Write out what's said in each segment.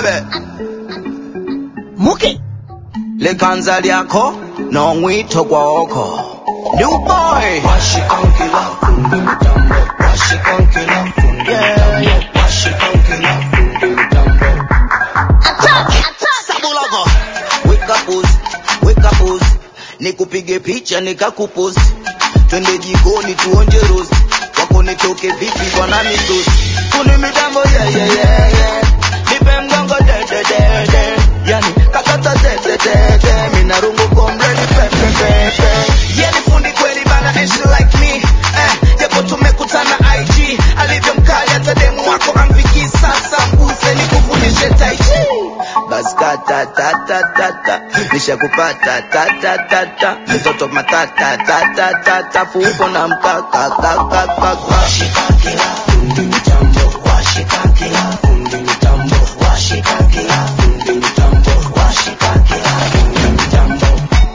bebe muke likanza lyakho nongwitho kwakho new boy Washikankila fundi mitambo Washikankila fundi mitambo Washikankila fundi mitambo sabulako weka post weka post nikupige picha nikakupost twende jikoni tuonje roast wako nitoke vipi bwana mitosi kuni mitambo yeah, yeah, yeah, yeah. nipe mgongo de, de, de, de. yani kakata de, de, de, de. mina rungu komredi pe, pe, pe, pe. yani fundi kweli bana and she like me eh, japo tumekutana IG alivyo mkali hata demu wako amviki sasa mguse nikufundishe tai chi basi kata ta ta ta ta nishakupata ta ta ta ta mtoto matata ta ta ta ta fuko na mkaka kaka kaka Washikankila fundi mitambo Washikankila fundi mitambo Washikankila fundi mitambo Washikankila fundi mitambo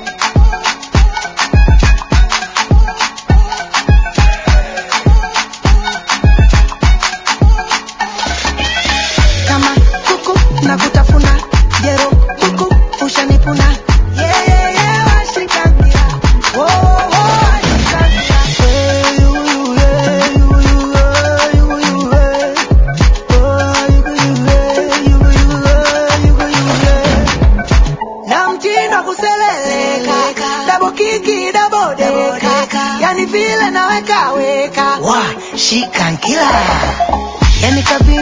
kama kuku na kutafuna jero kuku ushanipuna Yeah, yeah, yeah, washikangia. Oh, oh, washikangia. Hey, you, you, hey, you, you, hey, you, you, hey. Oh, you, you, hey, you, you, hey, you, you, hey. na mtindo kuseleleka dabo kiki dabo deka yani vile naweka weka wa shikankila yani kavi